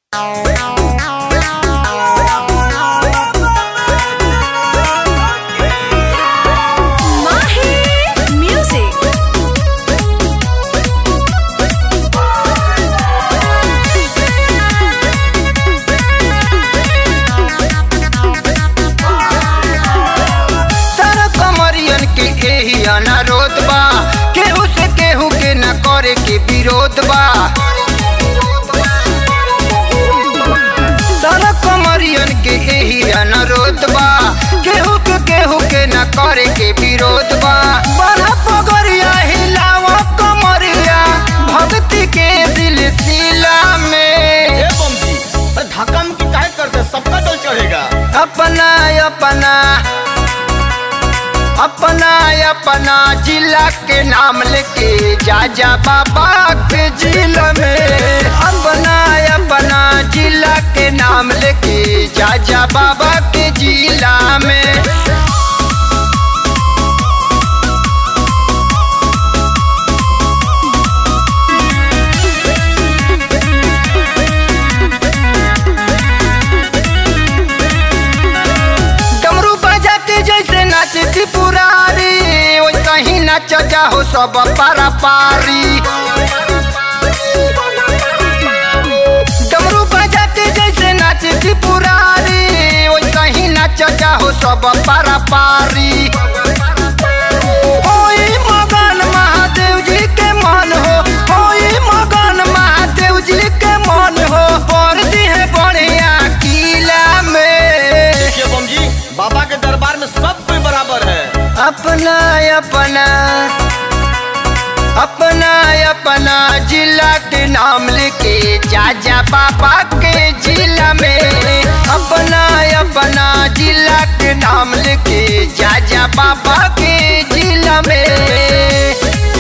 Mahi Music. सारा कमरियन के एही अनारोध बा केहू से केहू के न करे के विरोध बा सारा कमरियन के एही अनारोध बा केहू के केहू के न करे के विरोध बा बड़ा पगरिया हिलावा कमरिया भक्ति के सिलसिला में ए बमजी अरे धक्का मुक्की काहे करते सबका डल चढ़ेगा अपना अपना अपना अपना जिला के नाम लेके जा जा बाबा के जिला में अपना अपना जिला के नाम लेके जा जा बाबा के जिला में डमरू बजा के जैसे नाचती पुरारी वैसा ही नाच जाओ सब पारा पारी डमरू बजा के जैसे नाचती पुरारी वैसा ही नाच जाओ सब पारा पारी होई मगन महादेव जी के मन हो होई मगन महादेव जी के मन हो पर दी है बढ़िया किला में देखिए बमजी बाबा के दरबार में सब कोई बराबर है अपना अपना अपना अपना जिला के नाम लेके जा जा बाबा के जिला में अपना अपना जिला के नाम लेके जा जा बाबा के जिला में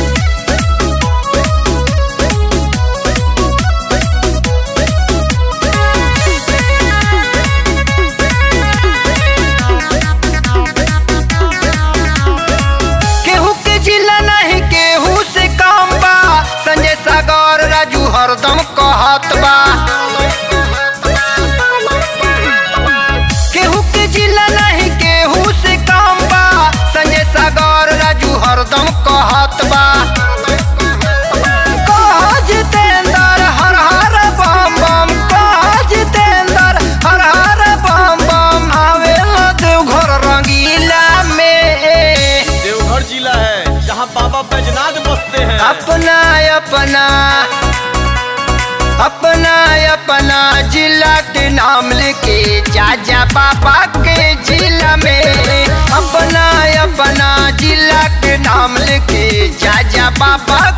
केहू के जिला नहीं केहू से काम बा संजय सागर राजू हरदम कहत बा केहू के जिला नहीं केहू से काम बा संजय सागर राजू हरदम कहत बा कह जितेंद्र हर हर बम बम कह जितेंद्र हर हर बम बम आवेला देवघर रंगीला में देवघर जिला है जहाँ बाबा बैजनाथ बसते हैं अपना अपना अपना अपना जिला के नाम लेके जा जा बाबा के जिला में अपना अपना जिला के नाम लेके जा जा बाबा